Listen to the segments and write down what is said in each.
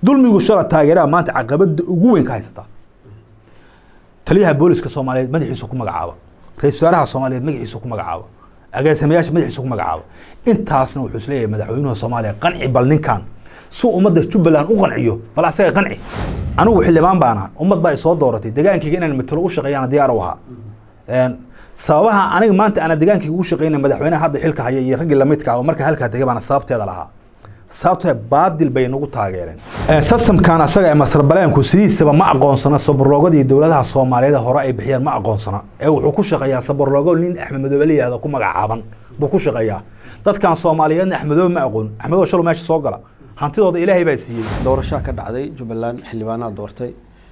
dulmigu shala taageeraha maanta caqabada ugu weyn ka haysataa taliyaha booliska soomaaliyeed madaxiisu ku magacaaba ra-isul wasaaraha soomaaliyeed magaciisu ku magacaaba agaasimayaasha madaxiisu ku magacaaba intaasna wuxuu isleeyahay madaxweynuha soomaaliya qanci bal ninkan si ummadda jubbaland u qanciyo bal asaga qanci anigu xildhibaan baan ahaa ummad baa isoo dooratay degaankayga inaan matalo u shaqeeyana diyaar u ahaa sababaha aniga maanta ana degaankayga ugu shaqeynay madaxweynaha hadda xilka haya iyo raggii lamidka ah oo marka halkaa tegay baana sababteeda lahaa sababtee baadil bay nagu taageereen sistamkan asaga ee masrbaleenku sidiisaba ma aqoonsana sabarloogada iyo dowladaha soomaaliyeed hore ay bixiyeen ma aqoonsana ee wuxuu ku shaqeeyaa sabarloogo nin axmed madoobe la yihahdo ku magacaaban buu ku shaqeeyaa dadkan soomaaliyeedna axmedoobe ma aqoon axmedoobe shalo meesha soo gala hantidooda ilaahay baa siiyey doorashaa ka dhacday jubbaland xildhibaanaa doortay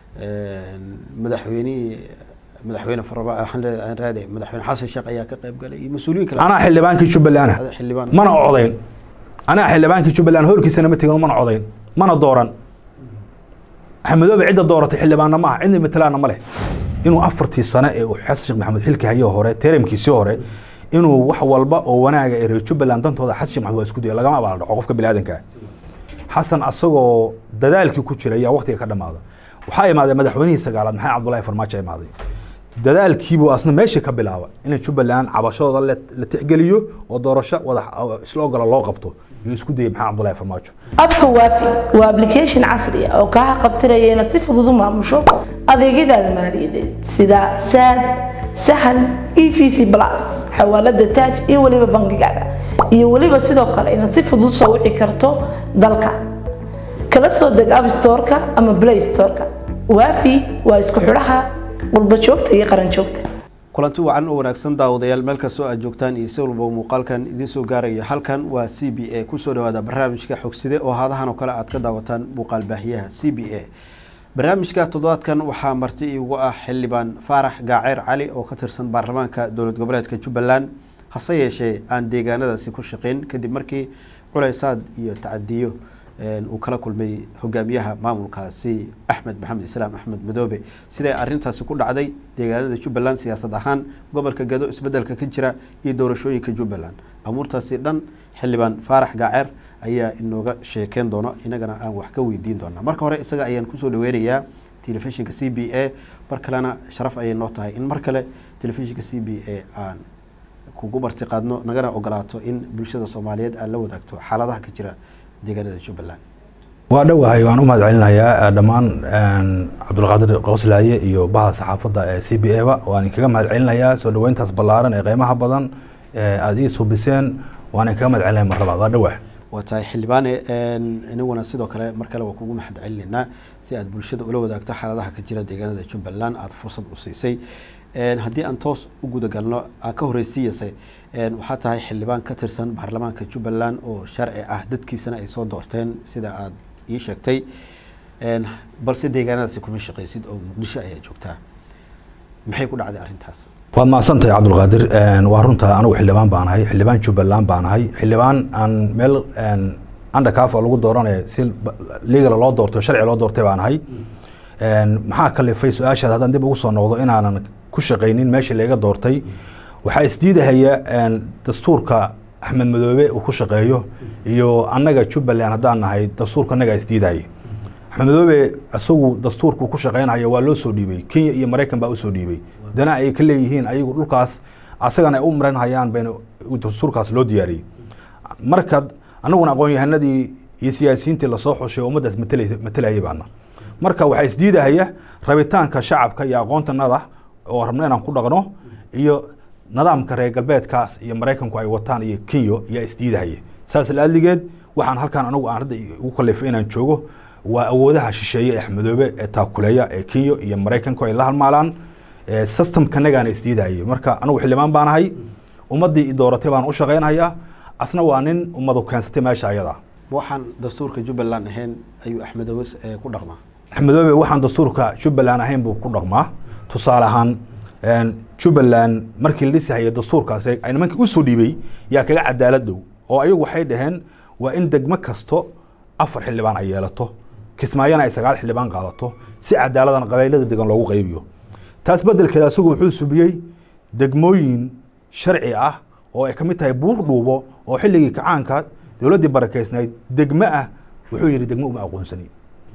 madaxweynihii madaxweyne farraade madaxweyne xasan sheekh ayaa ka qayb galay iyo mas-uuliyiin kale anaa xildhibaankii jubbaland xildhibaan mana codayn anaa xildhibaankii jubbaland hoolkiisana ma tegin mana codayn mana dooran axmedoobe cidda dooratay xildhibaanna ma aha cidna matalaana ma leh inuu afartii sane ee uu xasan sheekh maxamuud xilka hayo hore teramkiisii hore inuu wax walba oo wanaaga ee reer jubbaland dantooda xasan sheekh maxamuud waa isku daya lagama abaal dhaco qofka biniaadanka xasan asagoo dadaalkii ku jira ayaa waqtiga ka dhamaada waxaa imaaday madaxweynihii sagaalaad maxamed cabdullaahi farmaajo imaaday dadaalkiibuu asna meesha ka bilaaba in jubbaland cabashadooda la tixgeliyo oo doorasho wada isla ogola loo qabto iyo isku dayay maxamed cabdullaahi farmaajo abka waafi waa application casri ah oo kaa qabtiraya inaad si fudud u maamusho adeegyadaada maaliyadeed sida saad sahal e v c plus xawaalada taaj iyo weliba bangigaada iyo weliba sidoo kale inaad si fudud soo wici karto dalka kala soo deg abstoreka ama play storeka waafi waa isku xidhaha qurba joogta iyo qaran joogta kulanti wacan oo wanaagsan daawadayaal meel kastoo aad joogtaan iyo si walba muuqaalkan idiin soo gaaraya halkan waa c b a kusoo dhawaada barnaamijka xogside oo haadahan oo kale aad ka daawataan muuqaal baahiyaha c b a barnaamijka toddobaadkan waxaa marti iigu ah xildhibaan faarax gaaceer cali oo ka tirsan baarlamaanka dowlad goboleedka jubbaland hase yeeshee aan deegaanadaasi ku shaqeyn kadib markii culaysaad iyo tacadiyo uu kala kulmay hogaamiyaha maamulkaasi axmed maxamed islaam axmed madoobe siday arintaasi ku dhacday deegaanada jubbaland siyaasad ahaan gobolka gado isbedelka ka jira iyo doorashooyinka jubbaland amuurtaasi dhan xildhibaan faarax gaaceer ayaa inooga sheekeyn doona inagana aan wax ka weydiin doona marka hore isaga ayaan kusoo dhaweynayaa telefishinka c b a mar kalena sharaf ayay noo tahay in mar kale telefishinka c b a aan kugu martiqaadno nagana ogolaato in bulshada soomaaliyeed aad la wadaagto xaaladaha ka jira deegaanada jubbaland waa dhowahay waan u mahad celinayaa dhammaan cabdulqaadir qowslaaye iyo baha saxaafadda ee c b a ba waan inkaga mahad celinayaa soo dhaweyntaas ballaaran ee qeymaha badan aada ii subiseen waan inkaga mahad celinaya mar labaad waa dhowah waa tahay xildhibaane inaguna sidoo kale mar kale waa kugu mahad celinaynaa si aad bulshada ula wadaagto xaaladaha ka jira deegaanada jubbaland aada fursad u siisay haddii aan toos u gudagalno aan ka horreysiiyase waxaa tahay xildhibaan ka tirsan baarlamaanka jubbaland oo sharci ah dadkiisana ay soo doorteen sida aada ii sheegtay balse deegaanadaasi kuma shaqeysid oo muqdisho ayaa joogtaa maxay ku dhacday arrintaas waad mahadsantahay cabdulqaadir waa runta anigu xildhibaan baan ahay xildhibaan jubbaland baan ahay xildhibaan aan meel undercafa lagu dooranayo si legal loo doorto sharci loo doortay baan ahay maxaa kalifay su-aashaad haddaan dib ugu soo noqdo inaanan ku shaqaynin meeshii laga doortay waxaa isdiidahaya dastuurka axmed madoobe uu ku shaqeeyo iyo annaga jubbaland haddaan nahay dastuurka annagaa isdiidahaya axmed madoobe isagu dastuurku ku shaqeynayo waa loo soo dhiibay kenya iyo maraykan baa usoo dhiibay dana ay ka leeyihiin ayagu dhulkaas asagana ay u maran hayaan bayna dastuurkaas loo diyaariyey marka annaguna aqoon-yahanadii iyo siyaasiyiintii lasoo xushay ummaddaas matalayay baana marka waxaa isdiidahaya rabitaanka shacabka iyo aqoontanada oo rabno inaan ku dhaqno iyo nidaamka reer galbeedkaas iyo maraykanku ay wataan iyo kenya yaa isdiidahaya saas laadligeed waxaan halkaan anagu aan hadda ugu kalifay inaan joogo waa awoodaha shisheeye ee madoobe ee taakuleeya ee kenya iyo maraykanku ay la halmaalaan systemkanagaana isdiidahaya marka anigu xildhibaan baan ahay ummaddii dooratay baan u shaqeynhayaa asna waa nin ummadu keensatay meesha ayada waxaan dastuurka jubbaland ahayn ayuu axmedoobe ku dhaqmaa axmedoobe waxaan dastuurka jubbaland ahayn buu ku dhaqmaa tusaale ahaan jubbaland markii la dhisahaya dastuurkaas ay nimankii usoo dhiibay yaa kaga cadaalad dhow oo ayagu waxay dhaheen waa in degmo kasto afar xildhibaan ay yeelato kismaayana ay sagaal xildhibaan qaadato si cadaaladan qabaylada degan loogu qaybiyo taas bedelkeeda isagu wuxuu subiyey degmooyin sharci ah oo ay ka mid tahay buur dhuubo oo xilligii kacaanka dowladdii barakeysnayd degmo ah wuxuu yihi degmo uma aqoonsani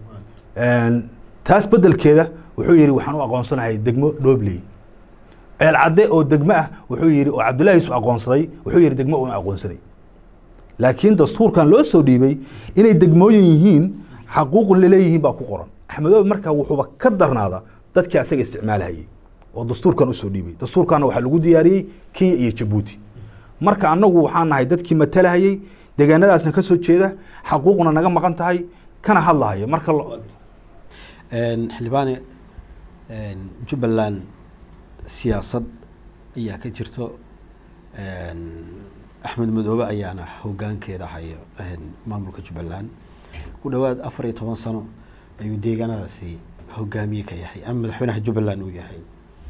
Een, taas bedelkeeda wuxuu yidhi waxaan u aqoonsanahay degmo dhobley ceel cadde oo degmo ah wuxuu yidhi oo cabdullahi yusuf aqoonsaday wuxuu yidhi degmo una aqoonsanay laakiin dastuurkan loo soo dhiibay inay degmooyin yihiin xaquuqun laleeyihiin baa ku qoran axmedoobe markaa wuxuuba ka darnaada dadkii asaga isticmaalhayay oo dastuurkan usoo dhiibay dastuurkanna waxaa lagu diyaariyey kenya iyo jabuuti marka annagu waxaan nahay dadkii matalahayay deegaanadaasna ka soo jeeda xaquuqna naga maqan tahay kana hadlahaya marka lo- Een, xildhibaane een, jubbaland siyaasad ayaa ka jirto een, axmed madoobe ayaana hogaankeeda hayo een, maamulka jubbaland ku dhowaad afar iyo toban sano ayuu deegaanadaasi hogaamiye ka yahay ama madaxweynaha jubbaland uu yahay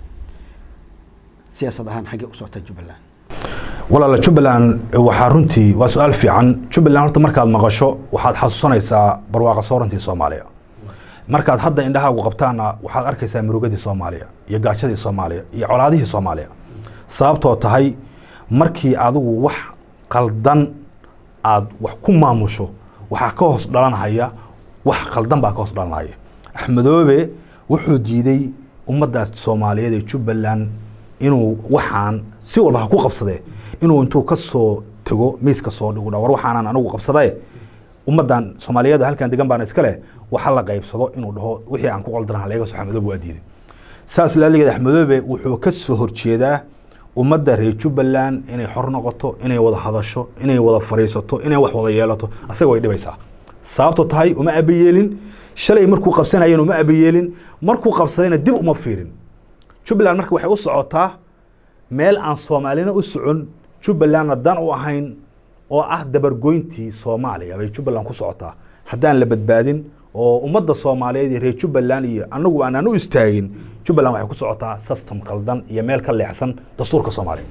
siyaasad ahaan xaggee u socota jubbaland walaala jubbaland waxaa runtii waa su-aal fiican jubbaland horta markaad maqasho waxaad xasuusanaysaa barwaaqa soorantii soomaaliya markaad hadda indhahaagu qabtaana waxaad arkaysaa murugadii soomaaliya iyo gaajadii soomaaliya iyo colaadihii soomaaliya sababtoo tahay markii adigu wax qaldan aad wax ku maamusho waxaa ka hoos dhalanhaya wax qaldan baa ka hoos dhalanhaya axmedoobe wuxuu diiday ummaddaas soomaaliyeed ee jubbaland inuu waxaan si walba ha ku qabsadee inuu intuu ka soo tego miiska soo dhigu dha war waxaanan anigu qabsadae ummaddan soomaaliyeed halkan degan baana iska leh waxa la qaybsado inuu dhaho wixii aan ku qaldanaa laga soo axmedoobe waa diiday saas laaligeed axmedoobe wuxuu ka soo horjeedaa ummadda reer jubbaland inay xor noqoto inay wada hadasho inay wada fariisato inay wax wada yeelato asaga way dhibaysaa sababto tahay uma abayeelin shalay markuu qabsanayeen uma abayeelin markuu qabsadayna dib uma fiirin jubbaland marka waxay u socotaa meel aan soomaalina u socon jubbalandna dan u ahayn oo ah dabargoyntii soomaaliya bay jubbaland ku socotaa haddaan la badbaadin oo ummadda soomaaliyeed iyo reer jubbaland iyo anagu aanaan u istaagin jubbaland waxay ku socotaa system qaldan iyo meel ka leexsan dastuurka soomaaliya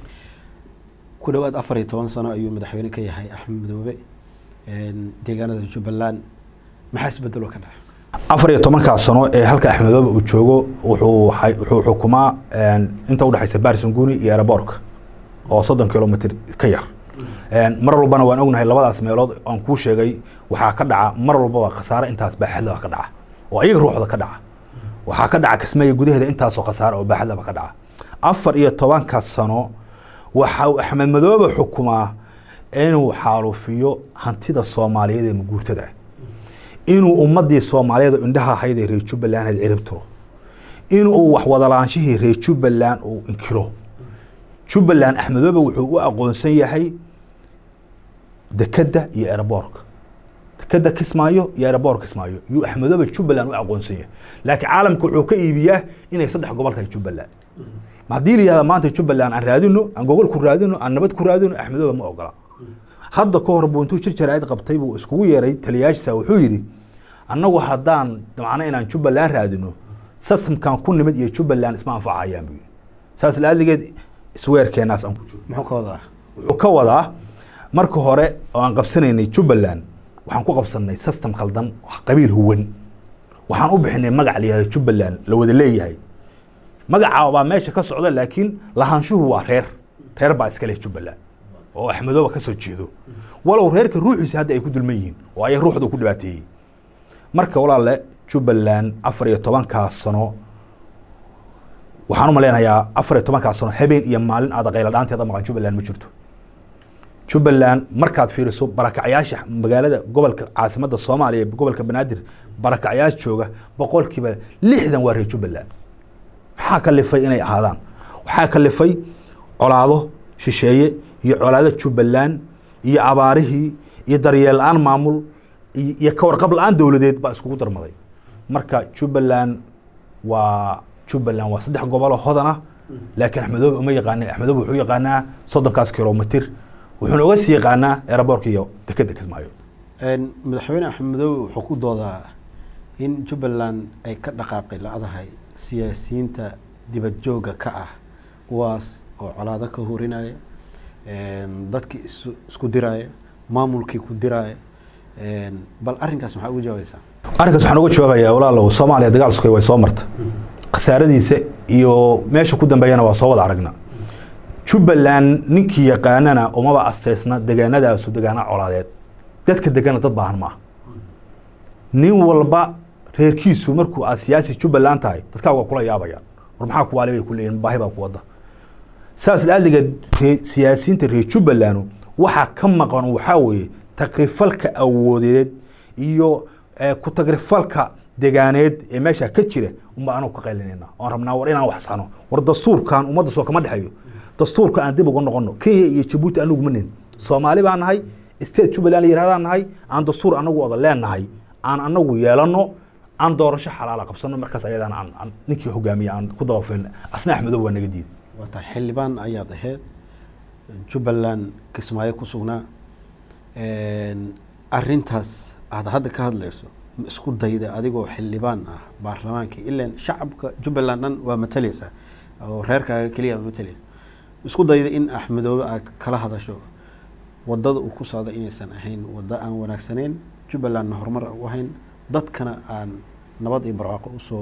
ku dhowaad afar iyo toban sano ayuu madaxweyne ka yahay axmed madoobe een, deegaanada jubbaland maxaa isbedelo ka dhaca afar iyo tobankaa sano ee halka axmedoobe uu joogo wuxuu hay- wuxuu xukumaa een, inta udhexaysa barisanguni iyo aeroboorka oo soddon kilomitr ka yar Een, mar walbana waan ognahay labadaas meelood aan kuu sheegay waxaa ka dhaca mar walbaba khasaare intaas baaxadlaba ka dhaca oo iyaga ruuxda ka dhaca waxaa ka dhaca kismaayo gudaheeda intaasoo khasaare oo baaxadlaba ka dhaca afar iyo tobanka sano waxa uu axmed madoobe xukumaa inuu xaalufiyo hantida soomaaliyeed ee maguurtada ah inuu ummadii soomaaliyeed oo indhaha ahayd ee reer jubbaland had cirib tiro inuu wax wadalaanshihii reer jubbaland uu inkiro jubbaland axmedoobe wuxuu u aqoonsan yahay dekedda iyo aeroboorka dekedda kismaayo iyo aeroboorka kismaayo yuu axmedoobe jubbaland u aqoonsan yahay laakiin caalamka wuxuu ka iibiyaa inay saddex gobol tahay jubbaland ma haddii la yihahda maanta jubbaland aan raadino aan gogol ku raadino aan nabad ku raadino axmedoobe ma ogola hadda ka hor buu intuu jir jaraa'id qabtay buu iskugu yeeray taliyaashisa wuxuu yidhi annagu haddaan macno inaan jubbaland raadino systemkan ku nimid iyo jubbaland isma anfacayaan buu yidhi saas laaligeed isweerkeenaas aan ku jiro muxuu ka wadaa wuxuu ka wadaa marka hore oo aan qabsanaynay jubbaland waxaan ku qabsanay system khaldan qabiil huwan waxaan u bixinay magac la yihahdo jubbaland la wada leeyahay magaca baa meesha ka socda laakiin lahaanshuhu waa reer reer baa iska leh jubbaland oo axmedooba ka soo jeedo walow reerka ruuxiisa hadda ay ku dulman yihiin oo ay ruuxda ku dhibaateeyey marka walaale jubbaland afar iyo tobankaa sano waxaan u malaynayaa afar iyo tobankaa sano habeen iyo maalin aada qayla dhaanteeda maqan jubbaland ma jirto jubbaland markaad fiiriso barakacyaasha magaalada gobolka caasimadda soomaaliya ee gobolka banaadir barakacyaal jooga boqolkiiba lixdan waa reer jubbaland maxaa kalifay inay ahaadaan waxaa kalifay colaado shisheeye iyo colaado jubbaland iyo abaarihii iyo daryeel la-aan maamul iyo iyo ka warqab la-aan dowladeed baa iskugu darmaday marka jubbaland waa jubbaland waa saddex gobol oo hodan ah laakiin axmedoobe uma yaqaana axmedoobe wuxuu yaqaanaa soddonkaas kilomitr wuxuuna uga sii yaqaanaa aeroboorka iyo dekedda kismaayo Een, madaxweyne axmed madoobe wuxuu ku doodaa in jubbaland ay ka dhaqaaqi la-dahay siyaasiyiinta dibad jooga ka ah kuwaas oo colaado ka horinaya een, dadkii isu- isku diraya maamulkii ku diraya een, bal arrinkaas maxaa uga jawaabaysaa arrinkaas waxaan uga jawaabayaa walaalow soomaaliya dagaal sukay way soo marta khasaaradiisa iyo meesha ku dambeeyana waa soo wada aragna jubbaland ninkii yaqaanana umaba asteysna degaanadaasu degaana colaadeed dadka degana dad baahan maaha nin walba reerkiisu markuu aad siyaasi jubbaland tahay dadkaa waa kula yaabayaan war maxaa kuwaali bay ku leeyihin baahi baa ku wada saas laaliga siyaasiyiinta reer jubbaland waxaa ka maqan waxaa weeye takrifalka awoodeed iyo ku tagrifalka degaaneed ee meesha ka jira unba anagu ka qaylinayna oon rabnaa war inaan wax sano war dastuurkan ummadda soo kama dhexeeyo dastuurka aan dib uga noqono kenya iyo jabuuti anagu ma nin soomaali baan nahay state jubbaland la yirahdaan nahay aan dastuur anagu wada leenahay aan anagu yeelano aan doorasho xalaala qabsano markaas ayadaan aan aan ninkii hogaamiya aan ku dabafilna asna axmedow waa naga diiday waa tahay xildhibaan ayaad ahayd jubbaland kismaayo ku sugnaa arintaas aad hadda ka hadlayso ma isku dayda adigoo xildhibaan ah baarlamaanka ilan shacabka jubbaland dhan waa matalaysa oo reerkaaga keliya ma matalaysa isku dayda in axmedoobe aad kala hadasho wadada uu ku socda inaysan ahayn wado aan wanaagsaneyn jubbalandna horumar u ahayn dadkana aan nabad iyo barwaaqo usoo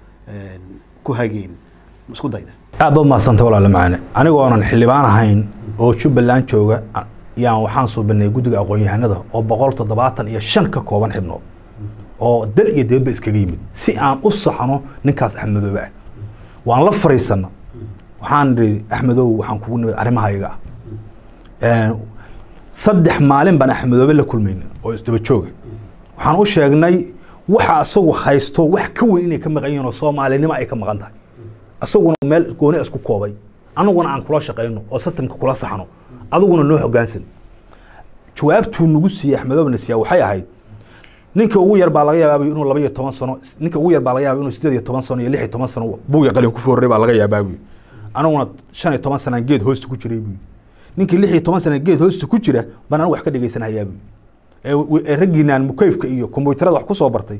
ku hageyn ma isku dayda aad baad mahadsantay walaale macane anigoonan xildhibaan ahayn oo jubbaland jooga yaan waxaan suubinay guddiga aqoon-yahanada oo boqol toddobaatan iyo shan ka kooban xibnood oo dal iyo dibadba iskaga yimid si aan u saxno ninkaas axmedoobe ah waan la fariisana waxaan idhi axmedow waxaan kugu nimid arrimaha iyaga ah saddex maalin baan axmedoobe la kulmayna oo isdaba jooga waxaan u sheegnay waxa isagu haysto wax ka weyn inay ka maqan yihiin oo soomaalinimo ay ka maqan tahay isaguna meel gooni isku koobay anaguna aan kula shaqayno oo systemka kula saxno adiguna noo hogaansan jawaabtuu nagu siiyey axmedoobe nasiya waxay ahayd ninka ugu yar baa laga yaabaa inuu laba iyo toban sano ninka ugu yar baa laga yaaba inuu sideed iyo toban sano iyo lix iyo toban sano buuga qalin ku foorray baa laga yaabaa buyi aniguna shan iyo toban sanaan geed hoosta ku jiray buyi ninkii lix iyo toban sana geed hoosta ku jira baan anigu wax ka dhegeysanhayaa buyi ee raggiinaan mukayfka iyo kombuyuutarada wax ku soo bartay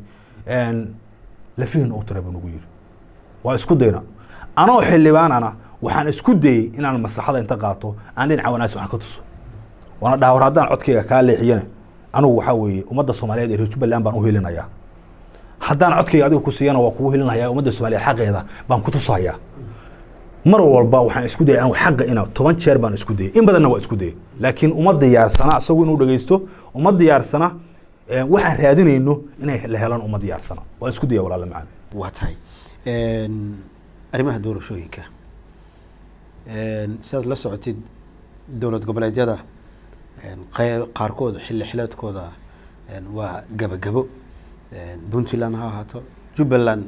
lafihin u tira buu nagu yiri waa isku dayna anoo xildhibaanana waxaan isku dayey inaan maslaxada inta qaato aan dhinaca wanaagsan wax ka tuso waana dhaha war haddaan codkayga kaa leexiyana anigu waxaa weeye ummadda soomaaliyeed ee reer jubbaland baan u helinayaa haddaan codkayga adiga ku siiyana waa kugu helinaya ummadda soomaaliyeed xaqeeda baan ku tusayaa mar walba waxaan isku dayay anigu xaqa ina toban jeer baan isku dayay in badanna waa isku dayay laakiin uma diyaarsana isagu inuu dhegeysto uma diyaarsana waxaan raadinayno inay la helaan uma diyaarsana waa isku daya walaala macaan waa tahay arrimaha doorashooyinka sidaad la socotid dowlad goboleedyada qaarkood xilli xileedkooda waa gabagabo puntland ha ahaato jubbaland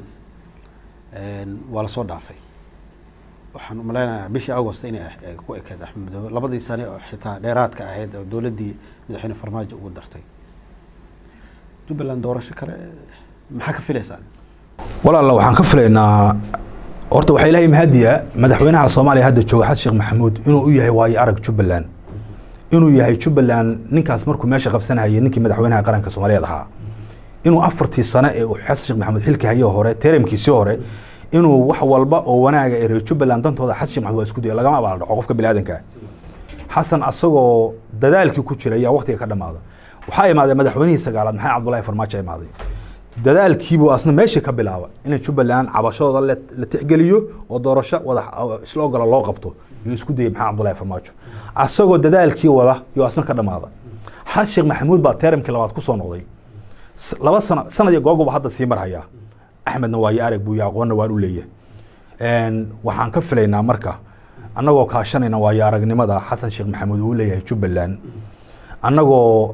waa lasoo dhaafay waxaan umaleynayaa bishii agost inay ku ekeed axmedoobe labadii sane oo xitaa dheeraadka ahayd oo dowladdii madaxweyne farmaajo ugu dartay jubbaland doorasho kale maxaa ka filaysaa walaalla waxaan ka filaynaa horta waxaa ilaahay mahadiya madaxweynaha soomaaliya hadda jooga xasan sheekh maxamuud inuu u yahay waayo arag jubbaland inuu yahay jubbaland ninkaas markuu meesha qabsanayay ninkii madaxweynaha qaranka soomaaliyeed ahaa inuu afartii sane ee uu xasan sheekh maxamuud xilka haye hore teramkiisii hore inuu wax walba oo wanaaga ee reer jubbaland dantooda xasan sheekh maxamuud waa isku daya lagama abaal dhaco qofka biniaadanka xasan asagoo dadaalkii ku jira ayaa waqtiga ka dhamaada waxaa imaaday madaxweynihii sagaalaad maxamed cabdullaahi farmaajo imaaday dadaalkiibuu asna meeshii ka bilaaba in jubbaland cabashadooda la tixgeliyo oo doorasho wada isla ogola loo qabto yuu isku dayay maxamed cabdullaahi farmaajo asagoo dadaalkii wada yuu asna ka dhamaada xasan sheekh maxamuud baa teramkii labaad kusoo noqday laba sano sanad iyo googoba hadda sii marhayaa axmedna waayo arag buu aqoonna waan u leeyahay waxaan ka filaynaa marka annagoo kaashanayna waayo aragnimada xasan sheekh maxamuud uu leeyahay jubbaland annagoo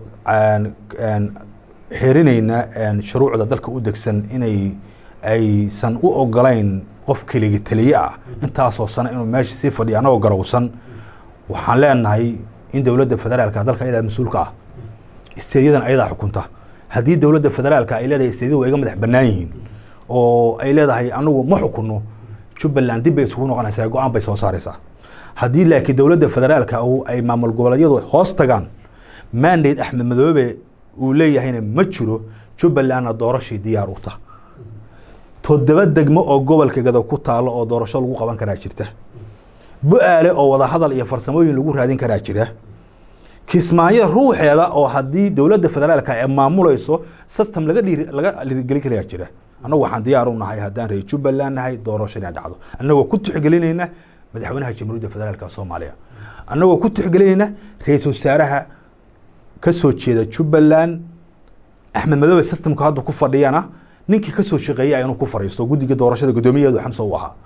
xerinayna shuruucda dalka u degsan inay aysan u ogolayn qof keligi taliye ah intaasoo sano inuu meesha sii fadhiyo annagoo garowsan waxaan leenahay in dowladda federaalka dalka ayadaa mas-uulka ah isteedyadan ayadaa xukunta haddii dowladda federaalka ay leedahay isteedyadu waa iga madax bannaan yihiin oo ay leedahay anagu ma xukunno jubbaland dib bay isugu noqonaysaa go-aan bay soo saaraysaa haddii laakiin dowladda federaalka ay maamul goboleedyadu hoos tagaan mandate axmed madoobe uu leeyahayna ma jiro jubbalandna doorashii diyaar u ta toddoba degmo oo gobolka gado ku taalo oo doorasho lagu qaban karaa jirta bu-aale oo wadahadal iyo farsamooyin lagu raadin karaa jira kismaayo ruuxeeda oo haddii dowladda federaalka ay maamulayso system laga dhiiri laga dhiirigelin karayaa jira annagu waxaan diyaar u nahay haddaan reer jubbaland nahay doorasho inay dhacdo annagoo ku tixgelinayna madaxweynaha jamhuuriyadda federaalka soomaaliya annagoo ku tixgelinayna ra-iisul wasaaraha ka soo jeeda jubbaland axmed madoobe systemka hadda ku fadhiyana ninkii kasoo shaqeeyay inuu ku fariisto guddiga doorashada guddoomiyaheedu xamsa uu ahaa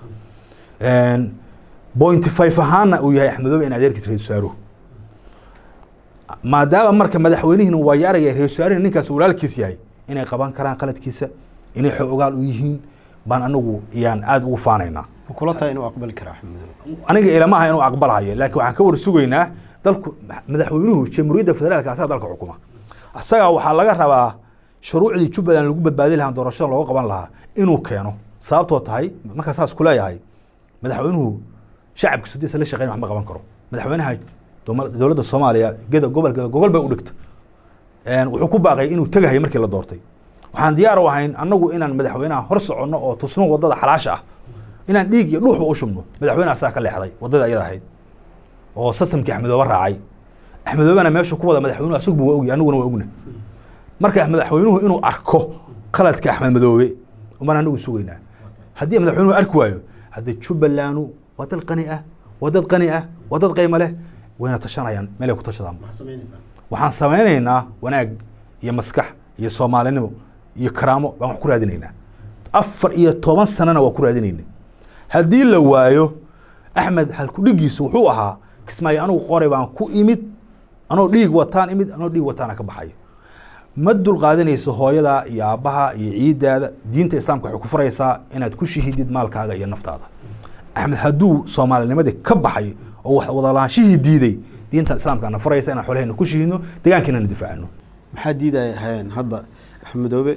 pointy five ahaana uu yahay axmedoobe in adeerkiis ra-isul wasaaruhu maadaama marka madaxweynihiina waa yaaraya ra-isul wasaarihina ninkaas walaalkiis yahay inay qaban karaan qaladkiisa inay xoogaal u yihiin baan anagu yaan aada ugu faanaynaa ma kula tahay inuu aqbali kara axmedoobe aniga ilama aha inuu aqbalahayo laakiin waxaan ka war sugaynaa dalku madaxweynuhu jamhuuriyadda federaalka asaga dalka xukuma asaga waxaa laga rabaa shuruucdii jubbaland lagu badbaadi lahaa doorashada looga qaban lahaa inuu keeno sababtoo tahay markaa saas kuleeyahay madaxweynuhu shacabka sudisa la shaqeyn wax ma qaban karo madaxweynaha dowma- dowladda soomaaliya geda gobolka gogol bay u dhigta wuxuu ku baaqay inuu tegahay markii la doortay waxaan diyaar u ahayn annagu inaan madaxweynaha hor soconno oo tusno wadada xalaasha ah inaan dhiig iyo dhuuxba u shubno madaxweyne asaa ka leexday wadada ayada ahayd oo sistamkii axmedoobe raacay axmedoobena meeshu ku wada madaxweynuhu asagbu waa ogy anaguna waa ogna marka madaxweynuhu inuu arko qaladka axmed madoobe umaan anagu sugaynaa haddii madaxweynuhu arki waayo haddii jubbalandu waa dad qani ah waa dad qani ah waa dad qiimo leh wayna tashanayaan meelay ku tashadaan waxaan samaynaynaa wanaag iyo maskax iyo soomaalinimo iyo karaamo baan wax ku raadinaynaa afar iyo toban sanana waa ku raadinayna haddii la waayo axmed halkudhigiisu wuxuu ahaa kismaayo anigu qoray baan ku imid anoo dhiig wataan imid anoo dhiig wataana ka baxayo ma dulqaadanayso hooyada iyo aabbaha iyo ciidaada diinta islaamka waxay ku faraysaa inaad ku shahidid maalkaaga iyo naftaada axmed hadduu soomaalinimadii ka baxay oo wax wadalaanshihii diiday diinta islaamkaana faraysa inaan xolahayna ku shihidno deegaankiinana difaacno maxaa diidayahayeen hadda axmedoobe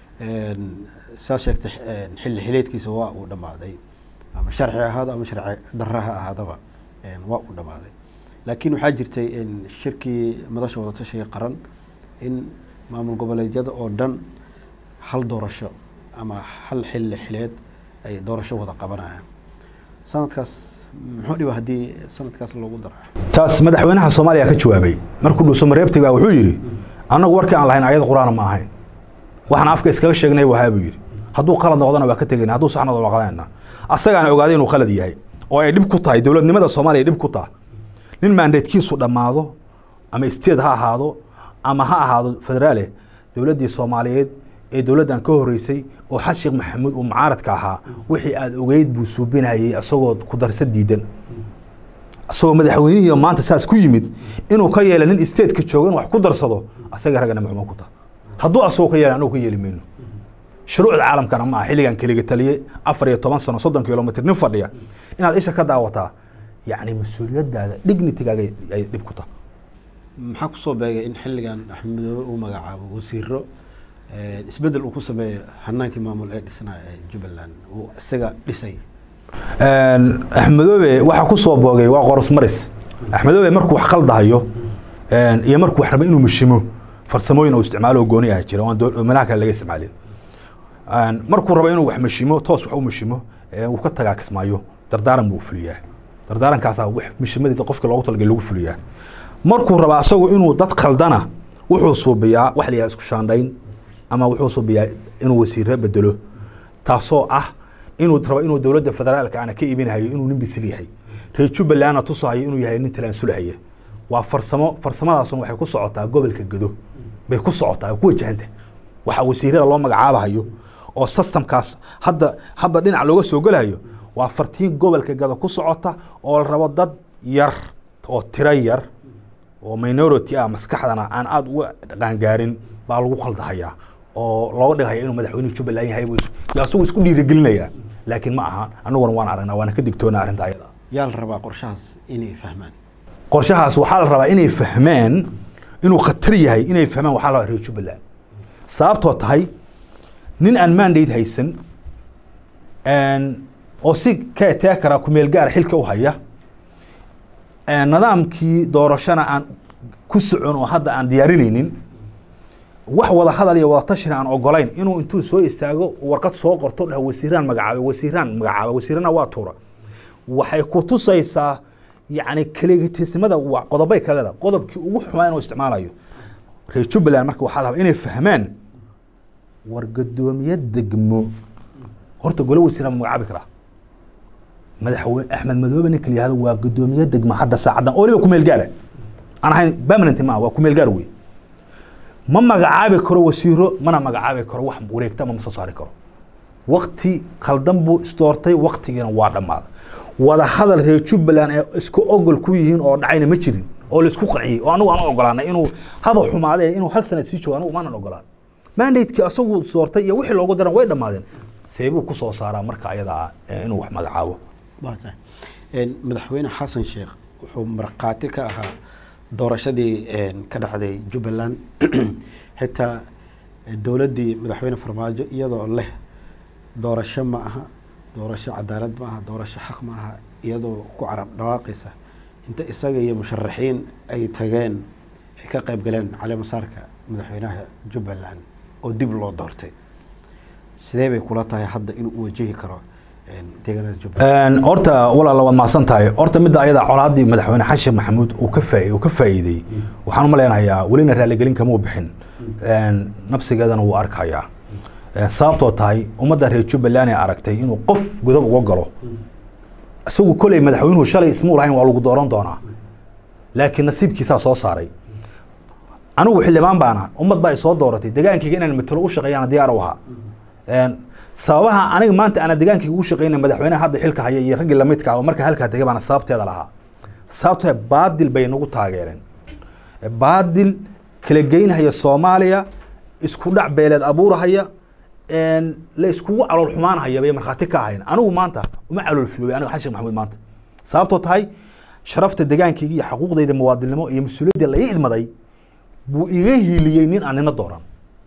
saa sheegtay xilli xileedkiisa waa uu dhammaaday ama sharci ahaado ama sharci darra ha ahaadaba waa uu dhammaaday laakiin waxaa jirtay shirkii madasha wadatashiga qaran in maamul goboleedyada oo dhan hal doorasho ama hal xilli xileed ay doorasho wada qabanayaan sanadkaas muxuu dhiba haddii sanadkaas loogu dara taas madaxweynaha soomaaliya ka jawaabay markuu dhuuso mareebtiga wuxuu yidhi annagu warkii aan lahayn ayad qur-aana ma ahayn waxaan afka iskaga sheegnay wahaa buu yidhi hadduu qalad noqdana waa ka tegayna hadduu sax noqdana waa qadanayna asagaana ogaaday inuu qalad yahay oo ay dhib ku tahay dowladnimada soomaaliya ay dhib ku tahay nin maandeedkiisu dhammaado ama state ha ahaado ama ha ahaado federaale dowladdii soomaaliyeed ee dowladdan ka horeysay oo xasan sheekh maxamuud uu mucaaradka ahaa wixii aada ogeyd buu suubinayay isagoo ku darsa diidan isagoo madaxweynihii maanta saas ku yimid inuu ka yeela nin stateka joogo in wax ku darsado asaga raggana maxuma ku taha hadduu asagoo ka yeela anagu ka yeeli mayno shuruucda caalamkana ma aha xilligan keliga taliye afar iyo toban sano soddon kilomitr nin fadhiya inaad isha ka daawataa yacni mas-uuliyadaada dignitigaaga ay dhib ku taha maxaa kusoo beegay in xilligan axmedoobe uu magacaabo wasiiro isbedel uu ku sameeyo hanaankii maamul ee dhisnaa ee jubbaland uu isaga dhisay axmedoobe waxaa ku soo boogay waa qoros maris axmedoobe markuu wax qaldahayo iyo markuu wax rabo inuu mushimo farsamooyin uu isticmaalo oo gooni ah jira oo aan doo- oo meelaha kale laga isticmaalin markuu rabo inuu wax mushimo toos wax u mushimo uu ka tagaa kismaayo dardaaran buu fuliyaa dardaarankaasaa wax mushimadii qofka loogu talagalay lagu fuliyaa markuu rabo asagu inuu dad khaldana wuxuu suubiyaa wax la yidhaha isku shaandhayn ama wuxuu suubiyaa inuu wasiiro bedelo taasoo ah inuu rabo inuu dowladda federaalka ana ka iibinahayo inuu nin bisil yahay reer jubbalandna tusahayo inuu yahay nin talaasulahaya waa farsamo farsamadaasuna waxay ku socotaa gobolka gedo bay ku socotaa ay ku wajahanta waxa wasiirada loo magacaabahayo oo systemkaas hadda hadda dhinac looga soo gelahayo waa fartiin gobolka gado ku socota oo la rabo dad yar oo tiro yar oo minority ah maskaxdana aan aada uga qaangaarin baa lagu qaldahayaa oo looga dhigaya inuu madaxweynuhu jubbaland yahay buu is- yaa isagu isku dhiirigelinayaa laakiin ma aha anaguna waan aragnaa waana ka digtoonaa arrinta ayada yaa la rabaa qorshahaas inay fahmaan qorshahaas waxaa la rabaa inay fahmaan inuu khatar yahay inay fahmaan waxaa la rabaa reer jubbaland sababtoo tahay nin aan mandate haysan oo si ka eteekara kumeel gaara xilka u haya nidaamkii doorashana aan ku socon oo hadda aan diyaarinaynin wax wada hadal iyo wada tashina aan ogolayn inuu intuu soo istaago warqad soo qorto dhah wasiiraan magacaabay wasiiraan magacaabay wasiirana waa tuura waxay ku tusaysaa yacni keligitisnimada waa qodobay ka leedahay qodobkii ugu xumaa inuu isticmaalayo reer jubbaland marka waxaa la rabaa inay fahmaan war gadoomiye degmo horta gole wasiiraan ma magacaabi karaa madaxweyne axmed madoobe ninka la yihahdo waa gadoomiye degmo hadda saacaddan oo waliba kumeel gaara aan ahayn permanent ma waa kumeel gaar wey ma magacaabi karo wasiiro mana magacaabi karo wax wareegta ama ma soo saari karo wakti khaldan buu isdoortay waktigiina waa dhammaaday wada hadal reer jubbaland ee isku ogol ku yihiin oo dhacayna ma jirin oo laisku qanciyey oo anigu aan u ogolaanay inuu haba xumaadee inuu hal sanad sii joogo anigu maanan ogolaan mandatekii asagu doortay iyo wixii loogu daran way dhammaadeen seebuu ku soo saaraa marka ayadaa inuu wax magacaabo waa tahay Een, madaxweyne xasan sheekh wuxuu markhaati ka ahaa doorashadii een, ka dhacday jubbaland xitaa eh, dowladdii madaxweyne farmaajo iyadoo leh doorasho ma aha doorasho cadaalad ma aha doorasho xaq ma aha iyadoo ku carab dhawaaqaysa inta isaga iyo musharaxiin ay tageen ay ka qayb galeen caleemasaarka madaxweynaha jubbaland oo dib loo doortay sidee bay kula tahay hadda inuu u wajihi karo een, deegaanada jubbaland horta walaala waad mahadsan tahay horta midda ayada colaadii madaxweyne xashin maxamuud uu ka faa uu ka faa'iiday waxaan u malaynayaa welina raaligelin kama u bixin Een, nafsigeedana wuu arkayaa Een, sababtoo tahay ummadda reer jubbaland ee aragtay inuu qof godob uga galo isagu koley madaxweynuhu shalay ismuu lahayn waa lagu dooran doonaa laakiin nasiibkiisaa soo saaray anigu xildhibaan baana ummad baa isoo dooratay degaankayga inaan matalo u shaqeeyana diyaar u ahaa Een, sababaha aniga maanta ana degaankayga ugu shaqeynay madaxweynaha hadda xilka haya iyo raggii lamidka ah oo marka halkaa tegay baana sababteeda lahaa sababtoo ah baadil bay nagu taageereen baadil kala geynhaya soomaaliya isku dhac beeleed abuurahaya een, la iskugu calool xumaanhaya bay markhaati ka ahayn anigu maanta uma calool filoobay aniga xashin maxamuud maanta sababtoo tahay sharafta degaankayga iyo xuquuqdayda muwaadinimo iyo mas-uuliyadda la ii idmaday buu iga hiiliyey nin aan nina dooran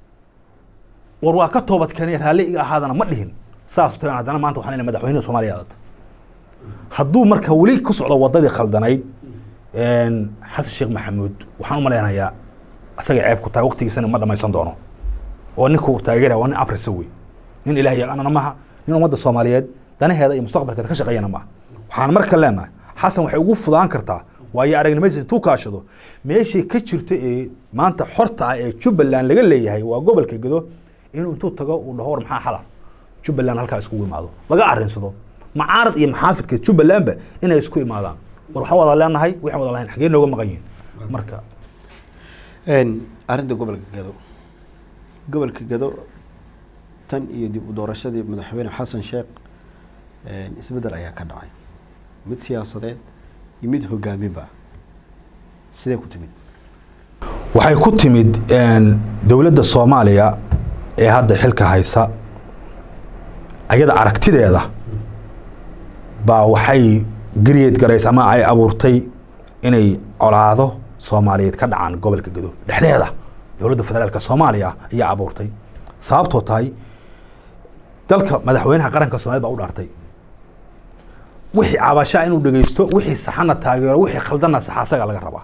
war waa ka toobad keenay raalli iga ahaadana ma dhihin saas tahay haddana maanta waxaan leeyahay madaxweynaha soomaaliya aadata hadduu marka weli ku socdo wadadii khaldanayd een, xasan sheekh maxamuud waxaan u malaynayaa asaga ceeb ku tahay waqtigiisana ma dhamaysan doono oo ninku taageeraya waa nin abrisa wey nin ilaah yaqaanana maaha nin ummadda soomaaliyeed danaheeda iyo mustaqbalkeeda ka shaqeeyana maaha waxaan marka leenahay xasan waxay ugu fudaan kartaa waayo aragnimadiisa intuu kaashado meeshii ka jirto ee maanta xorta ah ee jubbaland laga leeyahay waa gobolka gedo inuu intuu tago uu dhaho war maxaa xala jubbaland halkaa iskugu imaado laga arinsado macaarad iyo maxaafidka jubbalandba inay isku imaadaan war waxaan wada leenahay waxaan wada lahayn xagee nooga maqan yihiin marka Een, arrinta gobolka gado gobolka gado tan iyo dib u doorashadii madaxweyne xasan sheekh een, isbeddel ayaa ka dhacay mid siyaasadeed iyo mid hogaaminba sidee ku timid waxay ku timid een, dowladda soomaaliya ee hadda xilka haysa ayada aragtideeda baa waxay gariyeed garaysa ama ay abuurtay inay colaado soomaaliyeed ka dhacaan gobolka gedo dhexdeeda dowladda federaalka soomaaliya ayaa abuurtay sababtoo tahay dalka madaxweynaha qaranka soomaaliyed baa u dhaartay wixii cabashaa inuu dhegeysto wixii saxana taageero wixii khaldana saxa asaga laga rabaa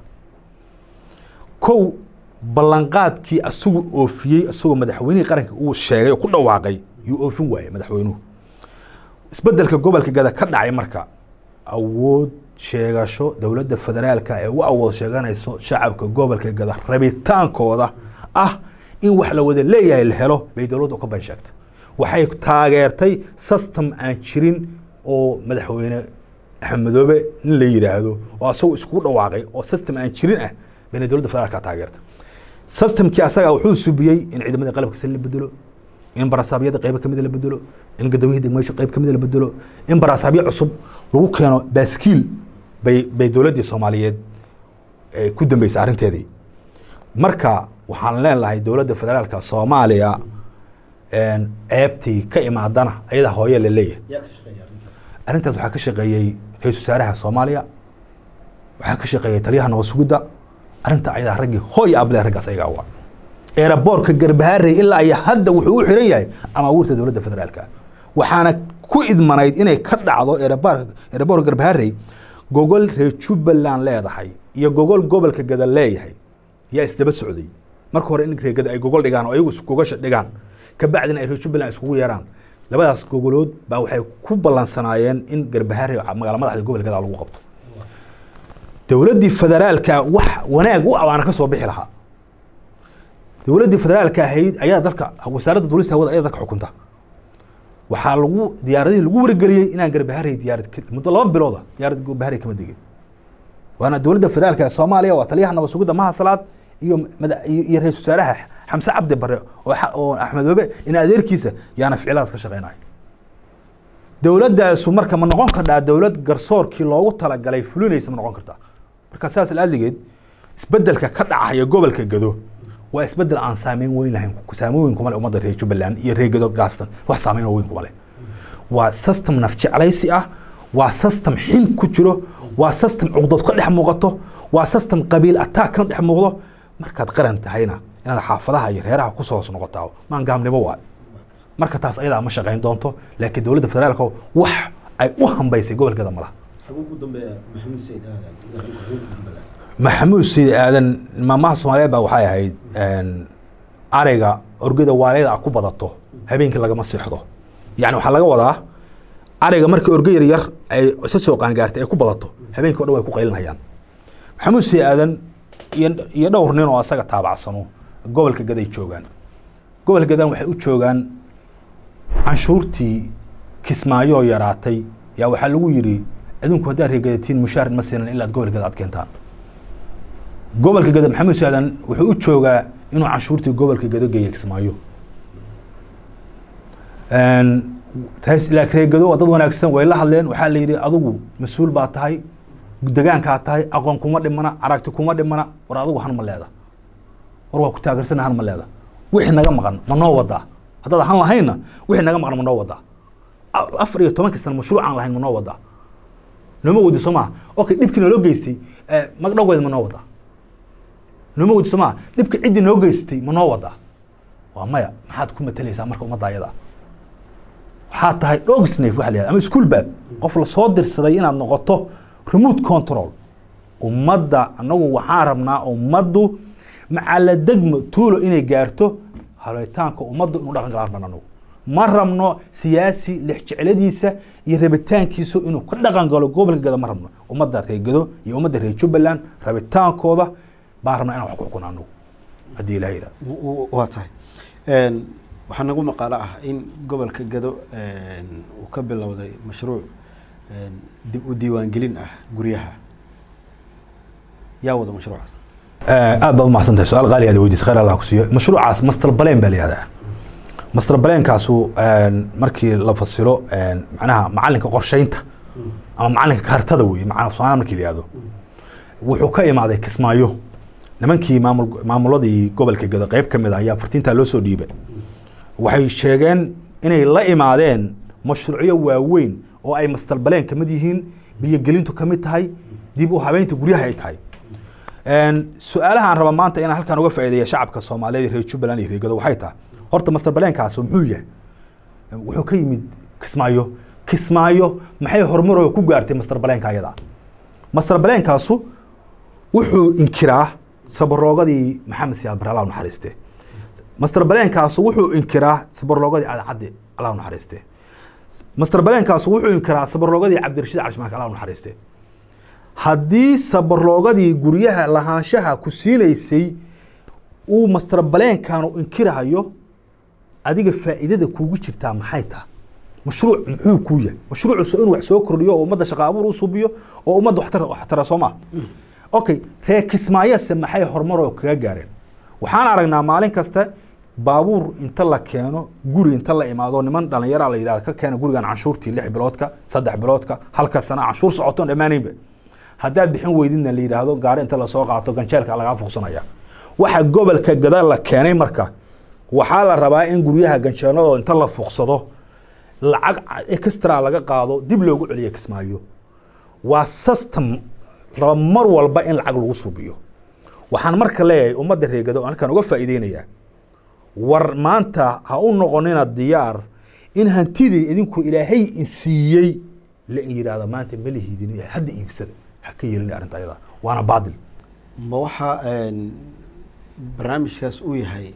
kow ballanqaadkii asagu oofiyey asagoo madaxweynihii qaranka uu sheegay oo ku dhawaaqay yuu oofin waayey madaxweynuhu isbedelka gobolka gada ka dhacay marka awood sheegasho dowladda federaalka ee u awood sheeganayso shacabka gobolka gada rabitaankooda ah in wax la wada leeyahay la helo bay dowladdu ka ban sheegtay waxay taageertay system aan jirin oo madaxweyne axmed madoobe nin la yidhaahdo oo asagoo iskugu dhawaaqay oo system aan jirin ah bayna dowladda federaalka taageertay systemkii asaga wuxuu subiyey in ciidamada qalabka sal la bedelo in barasaabyada qaybo kamida la bedelo in gudoomiyihii degmeysho qayb kamida la bedelo in barasaabyo cusub lagu keeno baaskiil bay bay dowladdii soomaaliyeed eh, ku dambeysay arrinteedii marka waxaan leenahay dowladda federaalka soomaaliya een, ceebtii ka imaadana ayadaa hooye la leeyahay arrintaas waxaa ka shaqeeyey ra-iisul wasaaraha soomaaliya waxaa ka shaqeeyey taliyaha nabad sugidda arrinta ayadaa raggii hooy able raggaas ayagaa waa eeraboorka garbaharey ilaa iyo hadda wuxuu u xiran yahay amaawiirta dowladda federaalka waxaana ku idmanayd inay ka dhacdo eeraboorka eeraboorka garbaharey gogol reer jubbaland leedahay iyo gogol gobolka gada leeyahay yaa isdaba socday marka hore in reer gada ay gogol dhigaan oo ayagu is- gogasha dhigaan kabacdina ay reer jubbaland iskugu yeeraan labadaas gogolood baa waxay ku ballansanaayeen in garbaharey magaala madaxda gobolka gada lagu qabto dowladdii federaalka wax wanaag u abaana ka soo bixi lahaa dowladdii federaalka ahayd ayaa dalka wasaaradda duulista hawada ayaa dalka xukunta waxaa lagu diyaaradihii lagu wargeliyey inaan garbaharey diyaarad ka- muddo laba bilooda diyaarad garbaharey kama degin waana dowladda federaalka ee soomaaliya waa taliyaha nabad sugidda maha salaad iyo mada- iyo iyo ra-isul wasaaraha xamse cabdi bare oo xa- oo axmed wabe in adeerkiisa yaana ficiladaas ka shaqeynaya dowladdaasu marka ma noqon kardhaa dowlad garsoorkii loogu talagalay fulinaysa ma noqon kartaa marka saas laaligeed isbedelka ka dhacaya gobolka gado waa isbedel aan saameyn weyn lahayn saameyn weyn kuma leh ummadda reer jubbaland iyo reer gado gaastan wax saameyn oo weyn kuma leh waa system naf jeclaysi ah waa system xin ku jiro waa system cuqdad ka dhex muuqato waa system qabiil attack ka dhex muuqdo markaad qaran tahayna inaad xaafadaha iyo reeraha kusoo hoos noqotaa maan gaamnimo waay marka taas ayadaa ma shaqayn doonto laakiin dowladda federaalka wax ay u hambaysay gobolkeeda malaha maxamuud siid aadan maamaha soomaaliyeed baa waxay ahayd ariga orgada waalida a ku badato habeenkii lagama seexdo yani waxaa laga wadaa ariga markii orge yar yar ay isa soo qaangaartay ay ku badato habeenkii o dhan way ku qaylinayaan maxamuud siid aadan iyo iyo dhowr nin oo asaga taabacsano gobolka gaday joogaan gobolka gadan waxay u joogaan canshuurtii kismaayo oo yaraatay yaa waxaa lagu yidhi idinku haddaad reegadatiin mushaar ma siinan ilaad gobolka gada aad keentaan gobolka gado maxamed saadan wuxuu u joogaa inuu canshuurtii gobolka gado geeya kismaayo reegado waa dad wanaagsan way la hadleen waxaa la yidhi adigu mas-uul baa tahay degaankaa tahay aqoon kuma dhimana aragti kuma dhimana war adigu han ma leeda war waa ku taageersana han ma leeda wixii naga maqan ma noo wadaa haddaad han lahaynna wixii naga maqan ma noo wadaa afar iyo tobankii sana mashruuc aan lahayn ma noo wadaa nooma wadi soo maha okay dhibkii naloo geystay magdhowgeeda ma noo wadaa nooma wadi soo maha dhibka ciddii noo geystay ma noo wadaa waa maya maxaad ku matalaysaa marka ummadda ayada waxaa tahay dogsnaf waxa la yihahda ama school bad qof lasoo dirsaday inaad noqoto remote control ummadda anagu waxaan rabnaa ummaddu macala degmo tuulo inay gaarto halitaanka ummaddu inuu dhaqan galaan ban anagu ma rabno siyaasi lix jecladiisa iyo rabitaankiisu inuu ka dhaqan galo gobolka gado ma rabno ummadda reer gado iyo ummadda reer jubbaland rabitaankooda baan rabnaa inaan wax ku xukuna anagu haddii ilaha yidhahdo waa tahay waxaa nagu maqaalo ah in gobolka gado uu ka bilowday mashruuc dib u diiwaangelin ah guryaha yaa wada mashruucaas aad baad umahadsan tahay su-aal qaali aad weydiisay khayr allah ku siiyo mashruucaas master balen baa la yihahdaa master balenkaasu markii la fasilo macnaha macalinka qorsheynta ama macalinka kaartada wey macnaa soomaaliya markii la yihahdo wuxuu ka imaaday kismaayo nimankii maamul maamuladii gobolka gado qeyb ka mid a ayaa fartiintaa loo soo dhiibay waxay sheegeen inay la imaadeen mashruucyo waaweyn oo ay master baleen kamid yihiin biyogelintu kamid tahay dib u habeynta guryaha ay tahay su-aalaha aan raba maanta inaan halkan uga faa'iideeya shacabka soomaaliyeed reer jubbaland iyo reer gado waxay tahay horta master baleenkaas muxuu yahay wuxuu ka yimid kismaayo kismaayo maxay horumaroo ku gaartay master baleenka ayada master baleenkaasu wuxuu inkiraa sabaroogadii maxamed siyaad bare allah naxariiste master baleenkaasu wuxuu inkiraa sabaroogadii cadcaddi allah naxariiste master baleenkaasu wuxuu inkiraa sabaroogadii cabdirashiid cashmaanka allah naxariiste haddii sabaroogadii guryaha lahaanshaha ku siinaysay uu master baleenkaanu inkirahayo adiga faa'iidada kuugu jirtaa maxay taha mashruuc muxuu kuu yahay mashruucusu inuu wax soo kordhiyo oo ummadda shaqa abuur u subiyo oo ummadda waxtar waxtara soo maa okay reer kismaayase maxay horumaroo kaga gaareen waxaan aragnaa maalin kasta baabuur inta la keeno guri inta la imaado niman dhalinyara la yidhahdo ka keena gurigan canshuurtii lix biloodka saddex biloodka halka sana canshuur socotoon dhammaanaynba haddaad bixin weydidna la yidhaahdo gaari inta lasoo qaato ganjeelka lagaa fuqsanaya waxa gobolka gada la keenay marka waxaa la rabaa in guryaha ganjeeladoo inta la fuqsado lacag extra laga qaado dib loogu celiyo kismaayo waa system raba mar walba in lacag lagu suubiyo waxaan marka leeyahay ummadda reegado halkan uga faa'iideynayaa war maanta ha u noqonina diyaar in hantidii idinku ilaahay insiiyey la yidhaahdo maanta ma lihidin hadda iibsada ha ka yeelin arrinta ayada waana baadil ma waxaa barnaamijkaas uu yahay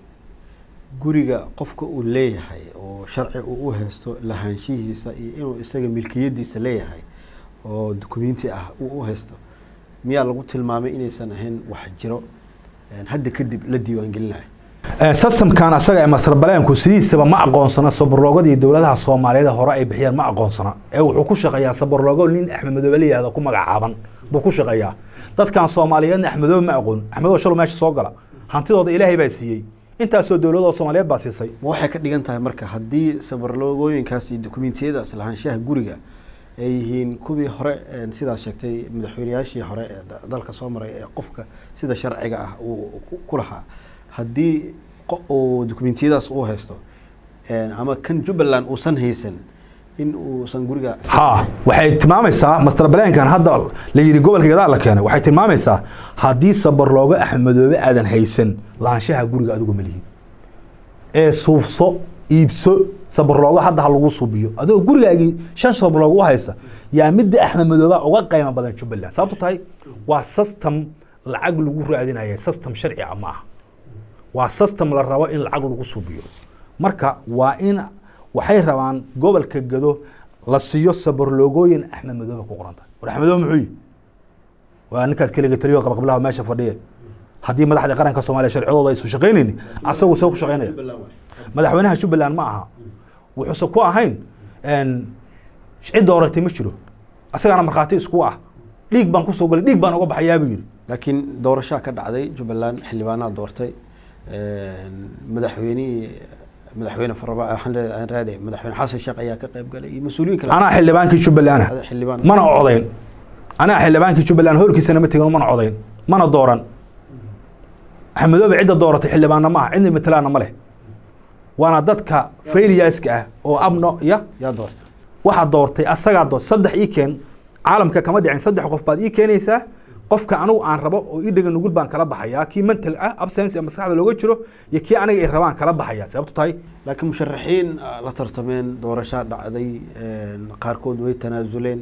guriga qofka uu leeyahay oo sharci uu u haysto lahaanshihiisa iyo inuu isaga milkiyadiisa leeyahay oo dukumenti ah uu u haysto miyaa lagu tilmaamay inaysan ahayn wax jiro hadda kadib la diiwaangelinayo systemkan asaga ee masarbaleenku sidiisaba ma aqoonsana sabarloogadii dowladaha soomaaliyeed hore ay bixiyeen ma aqoonsana ee wuxuu ku shaqeeyaa sabarloogo nin axmed madoobe la yihahdo ku magacaaban buu ku shaqeeyaa dadkan soomaaliyeedna axmedoobe ma aqoon axmedoobe shalo meesha soo gala hantidooda ilaahay baa siiyey intaasoo dowladoo soomaaliyeed baa siisay ma waxay ka dhigan tahay marka haddii sabarloogooyinkaas iyo dokumentiyadaas lahaanshaha guriga ay yihiin kuwii hore een, sidaad sheegtay madaxweyneyaashii hore ee da- dalka soo maray ee qofka sida sharciga ah uu ku- ku lahaa haddii qo- uu dokumentiyadaas uu haysto een, ama kan jubbaland uusan haysan in uusan guriga ha waxay tilmaamaysaa master blankan hadda la yidhi gobolka gadaal la keenay waxay tilmaamaysaa haddii sabar looga axmedoobe aadan haysan lahaanshaha guriga adigu ma lihid ee suubso iibso sabarlooga hadda ha lagu suubiyo adigoo gurigaagii shan sabarlooga u haysa yaa midda axmed madooba uga qiimo badan jubbaland sababto tahay waa system lacag lagu raadinaya system sharci ah ma aha waa system la rabo in lacag lagu suubiyo marka waa in waxay rabaan gobolka gado la siiyo sabarloogooyin axmed madoobe ku qoran tahay war axmed madoobe muxuu yihi waa ninkaas keliga taliyo qabaqablaha meesha fadhiya haddii madaxda qaranka soomaaliya sharcidooda aysu shaqaynayni asagu soo ku shaqaynaya madaxweynaha jubbaland ma aha wuxuuse ku ahayn cid dooratay ma jiro asagaana markhaati isku ah dhiig baan kusoo galay dhiig baan uga baxayaa buu yidhi laakiin doorashaa ka dhacday jubbaland xildhibaanaa doortay madaxweynihii madaxweyne faraba waxaan leeyahay- aan raaday madaxweyne xasan sheekh ayaa ka qayb galay iyo mas-uuliyiin kale anaa xildhibaankii jubbaland ah Ada xildhibaan mana codayn anaa xildhibaankii jubbaland horkiisana ma tegin mana codayn mana dooran axmedoobe cidda dooratay xildhibaanna maaha cidna matalaana ma leh waana dadka failyaska ah oo abno ya yaa doortay waxaa doortay asagaa door saddex ii keen caalamka kama dhicin saddex qof baad ii keenaysaa qofka anigu aan rabo oo ii dhega nugul baan kala baxayaa kii mental ah absence ee maskaxda looga jiro iyo kii aniga ay rabaan kala baxayaa sababto tahay laakiin musharaxiin ah, la tartameen doorashaa dhacday een, qaarkood way tanaasuleen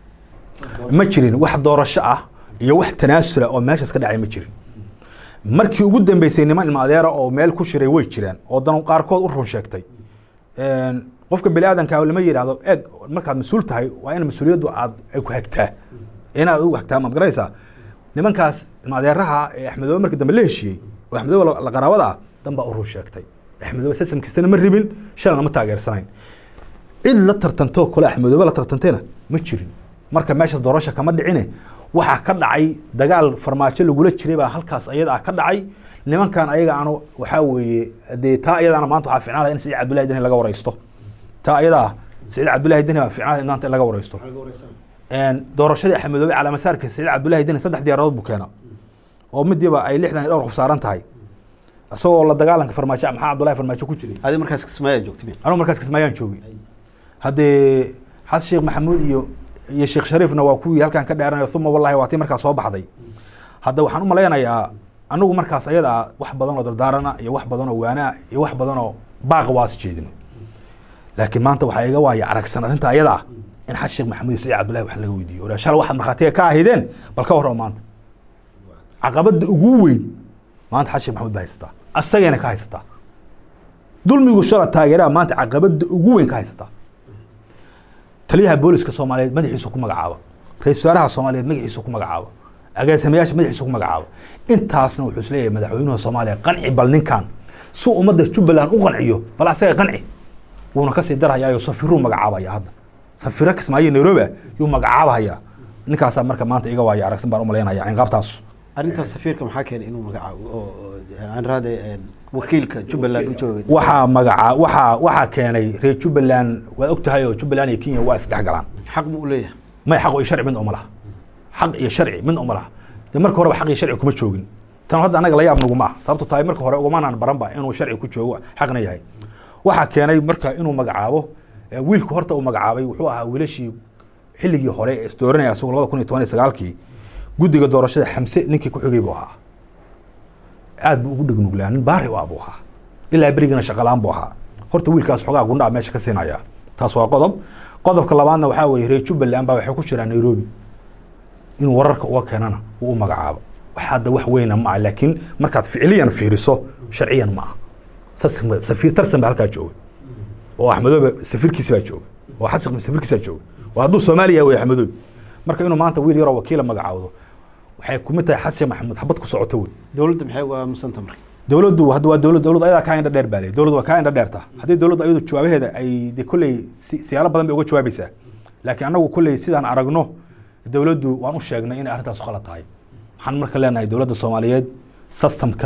ma jirin wax doorasho ah iyo wax tanaasula oo meeshaas ka dhacay ma jirin markii ugu dambeysay niman ilma adeera oo meel ku shiray way jiraan oo dan qaarkood u run sheegtay Een, qofka bini aadanka lama yidhaahdo eeg markaad mas-uul tahay waa in mas-uuliyaddu aad ay ku hagtaa inaad u hagtaa maad garanaysaa nimankaas ilma adeeraha ee axmedoobe markii dambe la heshiiyey oo axmedoobe la- la qaraabada ah dan baa u run sheegtay axmedoobe sistamkiisana ma ribin shalana ma taageersanayn cid la tartantoo kale axmedoobe la tartantayna ma jirin marka meeshaas doorasha kama dhicine waxaa ka dhacay dagaal farmaajo lagula jiray baa halkaas ayada ah ka dhacay nimankan ayaga anu waxaa weeye dee taa ayadaana maanta waxaa ficnaan lahaa in saciid cabdullahi deni laga wareysto taa ayadaa saciid cabdullahi deni baa ficnaan lahaa in maanta in laga wareysto Een, doorashadii axmedoobe calaamasaarka saciid cabdullahi deni saddex diyaaradood buu keena oo midiiba ay lixdan iyo dhowr qof saaran tahay isagoo la dagaalanka farmaajo maxaa cabdullahi farmaajo ku jiray adi markaas kismaayaa joogtay miya? anugu markaas kismaayaan joogay haddee xasan sheekh maxamuud iyo iyo sheekh shariifna waa kuwii halkan ka dheeranayo uma wallahi waa tii markaas soo baxday hadda waxaan u malaynayaa anigu markaas ayada ah wax badan oo dardaarana iyo wax badan oo waanaa iyo wax badan oo baaq waas jeedin laakiin maanta waxaa iga waaya aragsan arrinta ayada ah in xasan sheekh maxamuud iyo saciid cabdullahi wax laga weydiiyo oraa shalay waxaad markhaatiga ka ahaydeen bal ka warrama maanta caqabada ugu weyn maanta xasan sheekh maxamuud baa haysataa asagayna ka haysataa dulmigu shala taageeraha maanta caqabada ugu weyn ka haysataa taliyaha booliska soomaaliyeed madaxiisu ku magacaaba ra-iisul wasaaraha soomaaliyeed magaciisu ku magacaaba agaasimayaasha madaxiisu ku magacaaba intaasna wuxuu isleeyahay madaxweynuha soomaaliya qanci bal ninkan si ummadda jubbaland u qanciyo bal asaga qanci wuuna kasii darhayaa safiruu magacaabaya hadda safiro kismaayo nairobi ah yuu magacaabahayaa ninkaasaa marka maanta iga waaya aragsan baan u malaynaya cinqaabtaas arrintaas safiirka maxaa keenay inuu magacaabo oo oo- aan raade een, wakiilka jubbaland u joogay waxaa magaca waxaa waxaa keenay reer jubbaland waad ogtahay oo jubbaland iyo kenya waa isdhex galaan xaq ma u leeyahay may xaq iyo sharci mid uma laha xaq iyo sharci mid uma laha dee marka horeba xaq iyo sharci kuma joogin tan hadda anaga la yaab naguma ah sababto tahay marka hore ugumanaan baranba inuu sharci ku joogo xaqna yahay waxaa keenay marka inuu magacaabo eh, wiilku horta uu magacaabay wuxuu ahaa wiilashii xilligii hore ee isdooranaya asagoo labada kun iyo toban iyo sagaalkii guddiga doorashada xamse ninkii ku xigay buu ahaa aad buu ugu dhegnuglaa nin baari u ah buu ahaa ilaa berigana shaqalaan buu ahaa horta wiilkaas xogaa gundhaa meesha ka siinaya taas waa qodob qodobka labaadna waxaa weeye reer jubbaland baa waxay ku jiraan nairobi inuu wararka uga keenana uu u magacaabo wax hadda wax weyna ma ah laakiin markaad ficiliyan fiiriso sharciyan ma ah Sas- safiir tarsan baa halkaa jooga oo axmedoobe safiirkiisi baa jooga oo xasan safiirkiisi baa jooga oo hadduu soomaaliya wey axmedoobe marka inuu maanta wiil yaroo wakiila magacaawdo waxay kumid tahay xasan maxamuud xabad ku socoto wey dowladda maxay uga aamusanta marka dowladdu hadda waa dowlad dowladdu ayadaa kaa indha dheer baa leeyahay dowladdu waa kaa indha dheerta haddii dowladdu ayadu jawaabaheeda ay de kolley si- siyaalo badan bay uga jawaabaysaa laakiin annagu kolley sidaan aragno dowladdu waan u sheegnay inay arrintaas khalad tahay waxaan marka leenahay dowladda soomaaliyeed systemka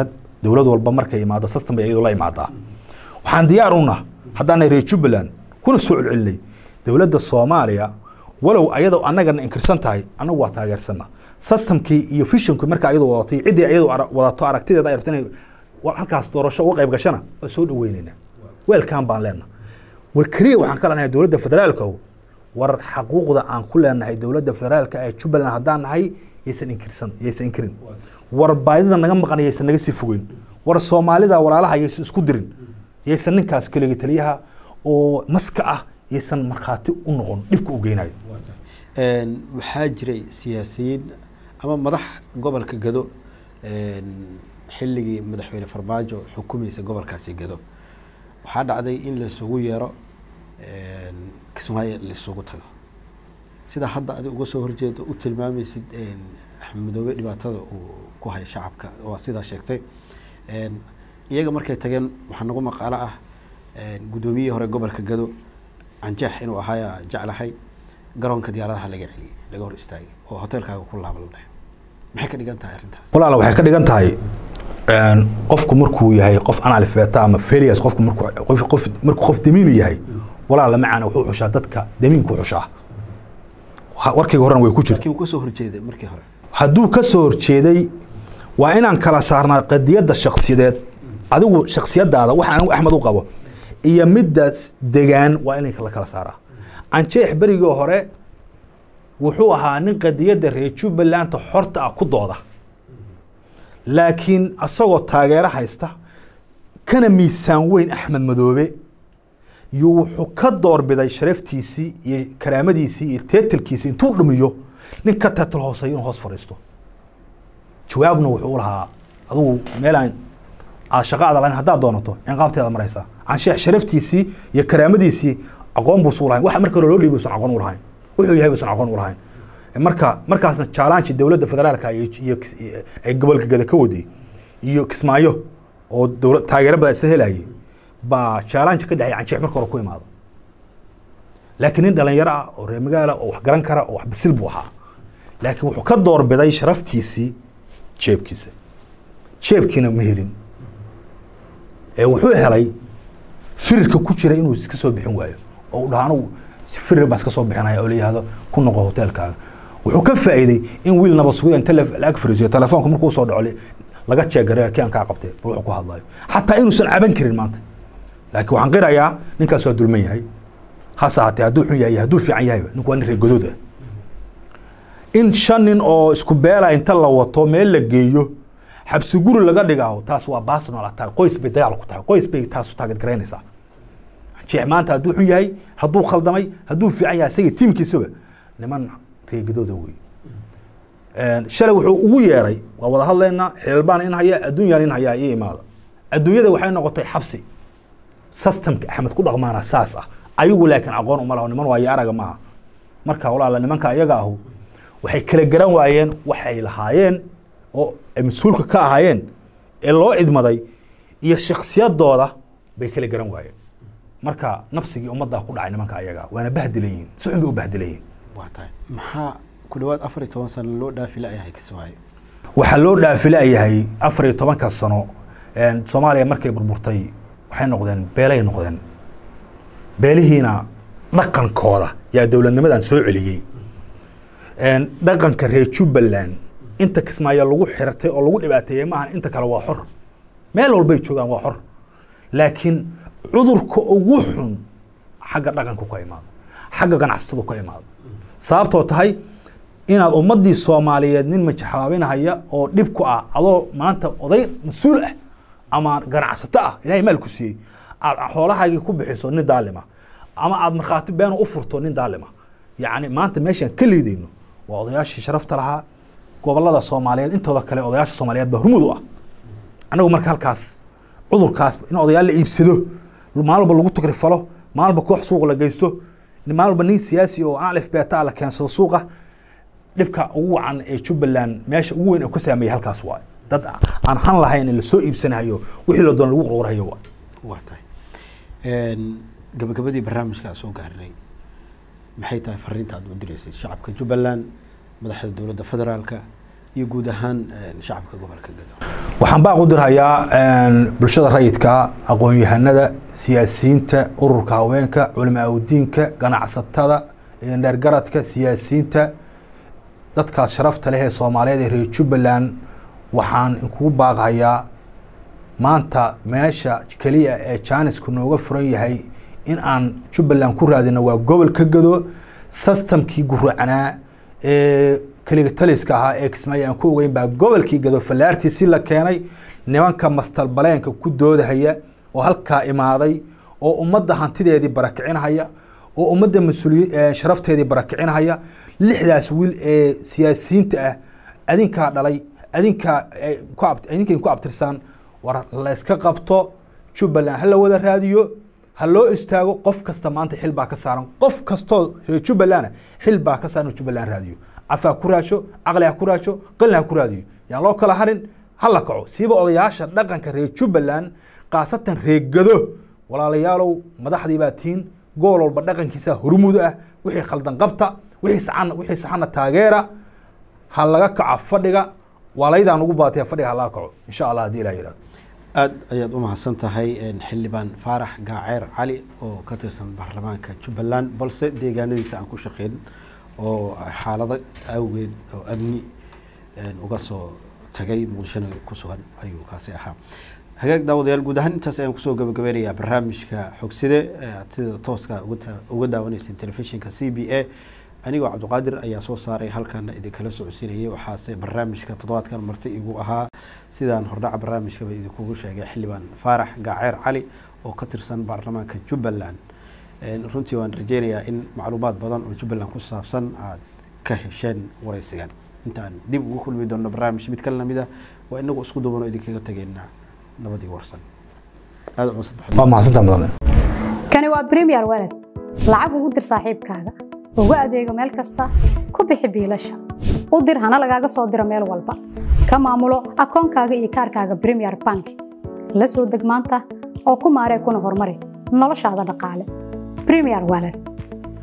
dowlad walba markay imaado system bay iyadu la imaadaa waxaan diyaar una haddaanay reer jubbaland kuna soo celcelinay dowladda soomaaliya walow ayadoo annagana inkirsan tahay annagu waa taageersana systemkii iyo visionkii markaa iyadu wadatay ciddii iyadu ara- wadato aragtideeda ay rabto inay wa- halkaas doorasho uga qayb gashana waa soo dhaweynaynaa weelkan baan leenaha war keliya waxaan ka leenahay dowladda federaalka war xaquuqda aan ku leenahay dowladda federaalka ee jubbaland haddaan nahay yaysan inkirsan yaysan inkirin war baadida naga maqan yaysan naga sii fogeyn war soomaalida walaalaha yaysan isku dirin yaysan ninkaas keligii taliyaha oo maska ah yaysan markhaati u noqon dhibka u geynayo Een, waxaa jiray siyaasiyiin ama madax gobolka gado een, xilligii madaxweyne farmaajo xukumaysa gobolkaasi gado waxaa dhacday in laisugu yeero een, kismaayo laisugu tago sida hadda adi uga soo horjeedo u tilmaamaysid een, axmed madoobe dhibaatada uu ku hayo shacabka waa sidaa sheegtay Een, iyaga markay tageen waxaa nagu maqaalo ah een, guddoomiyihii hore gobolka gado canjeex inuu ahaaya jeclahay garoonka diyaaradaha laga celiyey laga hor istaagay oo hoteelkaaga ku laaba la dhahay maxay ka dhigan tahay arrintaas walaala waxay ka dhigan tahay een, qofku markuu yahay qof analfeta ama failures qofku markuu qof qof markuu qof damiinu yahay walaala macana wuxuu xushaa dadka damiinku xushaa Ha- warkayga horena way ku jirta laakiin wuu ka soo horjeeday markii hore hadduu ka soo horjeeday waa inaan kala saarnaa qadiyadda shaksiyadeed adigu shaksiyadaada waxaan anigu axmed u qabo iyo middaas degaan waa in la kala saaraa anjeex berigii hore wuxuu ahaa nin qadiyadda reer jubbalanta xorta ah ku dooda laakiin asagoo taageero haysta kana miisaan weyn axmed madoobe iyo wuxuu ka doorbiday sharaftiisii iyo karaamadiisii iyo teetalkiisii intuu dhumiyo nin ka teetal hooseeyo inuu hoos fadhiisto jawaabna wuxuu u lahaa adigu meelaan aad shaqo aad lahayn haddaad doonato cinqaabteeda maraysaa cansheex sharaftiisii iyo karaamadiisii aqoon buusu lahayn waxa marka hore loo dhiibay usan aqoon u lahayn wuxuu yahay buusan aqoon u lahayn marka markaasna jaalaanshi dowladda federaalka iyo iyo kis- iyo- ay gobolka gada ka waday iyo kismaayo oo dowlad taageero badan isla helayay baa jaalaanshi ka dhexay cansheex marka hore ku imaado laakiin nin dhalinyaro ah oo reer magaala oo wax garan kara oo wax bisil buu ahaa laakiin wuxuu ka doorbiday sharaftiisii jeebkiisa jeebkiina ma helin ee wuxuu helay firirka ku jira inuu iska soo bixin waayo oo uu dhaha anugu si firir baan iska soo bixinaya oo la yihahdo ku noqo hoteelkaaga wuxuu ka faa'iiday in wiil naba sugida inta la- la ag fariisiyo telefoonka markuu soo dhaco li- laga jeegare kii aan kaa qabtay bal wuxuu ku hadlayo xataa inuusan caban karin maanta laakiin waxaan qirayaa ninkaas waa dulman yahay hase haatee hadduu xun yahay iyo hadduu fiican yahayba ninku waa nin reer godood ah in shan nin oo isku beela inta la wato meel la geeyo xabsi guri laga dhigaho taas waa personal attack qoys bay dagaal ku tahay qoys bay taas u taageed garaynaysaa jeex maanta hadduu xun yahay hadduu khaldamay hadduu fiican yahay isaga tiimkiisaba niman reegadooda wey shalay wuxuu ugu yeeray waa wada hadlaynaa xilbaan in haya adduunyaan in hayaa iyo imaada adduunyada waxay noqotay xabsi systemka axmed ku dhaqmaana saas ah ayagu laakiin aqoon uma laho niman waayo araga maaha marka walaala nimanka ayaga ahu waxay kala garan waayeen waxay lahaayeen oo ay mas-uulka ka ahaayeen ee loo idmaday iyo shaksiyadooda bay kala garan waayeen marka nafsigii ummaddaa ku dhacay nimanka ayaga waana bahdilan yihiin si xun bay u bahdilan yihiin waa tahay maxaa ku dhawaad afar iyo toban sano loo dhaafi la-yahay kismaayo waxaa loo dhaafilayahay afar iyo tobanka sano soomaaliya markay burburtay waxay noqdeen beelay noqdeen beelihiina dhaqankooda yaa dowladnimadan soo celiyey dhaqanka reer jubbaland inta kismaayo lagu xirtay oo lagu dhibaateeyey maahan inta kale waa xor meel walbay joogaan waa xor laakiin cudurka ugu xun xagga dhaqanku ka imaado xagga ganacsatadu ka imaado sababtoo tahay inaad ummadii soomaaliyeed nin majaxaabinahaya oo dhib ku ah adoo maanta oday mas-uul ah ama ganacsato ah ilahay maal ku siiyey aad xoolahaagii ku bixiso nin daalima ama aad markhaati beena u furto nin daalima yacni maanta meeshaan ka liidayno waa odayaashii sharafta lahaa gobolada soomaaliyeed intooda kale odayaasha soomaaliyeed baa hormud u ah annagu marka halkaas cudurkaas in odayaal la iibsado maalin walba lagu takrifalo maalin walba koox suuq la geysto maalin walba nin siyaasi oo alif beeta la keensado suuqa dhibka ugu wacan ee jubbaland meesha ugu weyn ee ka saameeyey halkaas waay dad aan han lahayn in lasoo iibsanayo wixii la doona lagu qurqurayo waay waa tahay gabagabadii barnaamijka aan soo gaarinay maxay tahay fariinta aad u direysay shacabka jubbaland madaxda dowladda federaalka iyo guud ahaan shacabka gobolka gado waxaan baaq u dirhayaa bulshada rayidka aqoon-yahanada siyaasiyiinta ururka haweenka culimaa udiinka ganacsatada dheergaradka siyaasiyiinta dadkaas sharafta leh ee soomaaliyeed ee reer jubbaland waxaan inkugu baaqhayaa maanta meesha keliya ee jaanisku nooga furan yahay in aan jubbaland ku raadino waa gobolka gado systemkii guracanaa ee keliga taliska ahaa ee kismaayo aan ku ogeyn baa gobolkii gado fallaartiisi la keenay nimanka mastalbaleenka ku doodahaya oo halkaa imaaday oo ummadda hantideedii barakicinhaya oo ummadda mas-uuliy sharafteedii barakicinhaya lixdaas wiil ee siyaasiyiinta ah adinkaa dhalay adinkaa idinkay ku abtirsaan war layska qabto jubbaland ha la wada raadiyo ha loo istaago qof kasta maanta xil baa ka saaran qof kastoo reer jubbaland xil baa ka saaran jubbaland raadiyo cafa ha ku raasho caqli ha ku raasho qalin ha ku raadiyo yaan loo kala harin ha la kaco siiba odayaasha dhaqanka reer jubbaland khaasatan reegado walaalayaalow madaxdii baa tiin gobol walba dhaqankiisa hormuud ah wixii khaldan qabta wixii saxana wixii saxana taageera ha laga kaco fadhiga waalaydaan ugu baatay fadhiga ha laga kaco insha allah haddii ilaah yidhahdo aada ayaad u mahadsan tahay xildhibaan faarax gaaceer cali oo ka tirsan baarlamaanka jubbaland balse deegaanadiisa aan ku shaqeyn oo xaalado awgeed oo amni uga soo tagay muqdishona ku sugan ayuu kaasi ahaa hagaag daawadayaal guud ahaan intaas ayaan kusoo gabagabeynayaa barnaamijka xogside aad sida tooska uga daawaneyseen telefishinka c b a anigoo cabdiqaadir ayaa soo saaray halkana idinkala socodsiinayay waxaase barnaamijka toddobaadkan marti igu ahaa sidaan hordhaca barnaamijkaba idinkugu sheegay xildhibaan faarax gaaceer cali oo ka tirsan baarlamaanka jubbaland runtii waan rajeynayaa in macluumaad badan oo jubbaland ku saabsan aad ka hesheen wareysigan intaan dib ugu kulmi doonno barnaamij mid kale lamid ah waa inagu isku dubanoo idinkaga tegeynaa nabadii warsan aada waa mahadsantaa mudan kani waa premier walad lacag ugu dir saaxiibkaaga ugu adeego meel kasta ku bixi biilasha u dir hana lagaaga soo diro meel walba ka maamulo akoonkaaga iyo kaarkaaga premier bank la soo deg maanta oo ku maaree kuna horumari noloshaada dhaqaale premier walad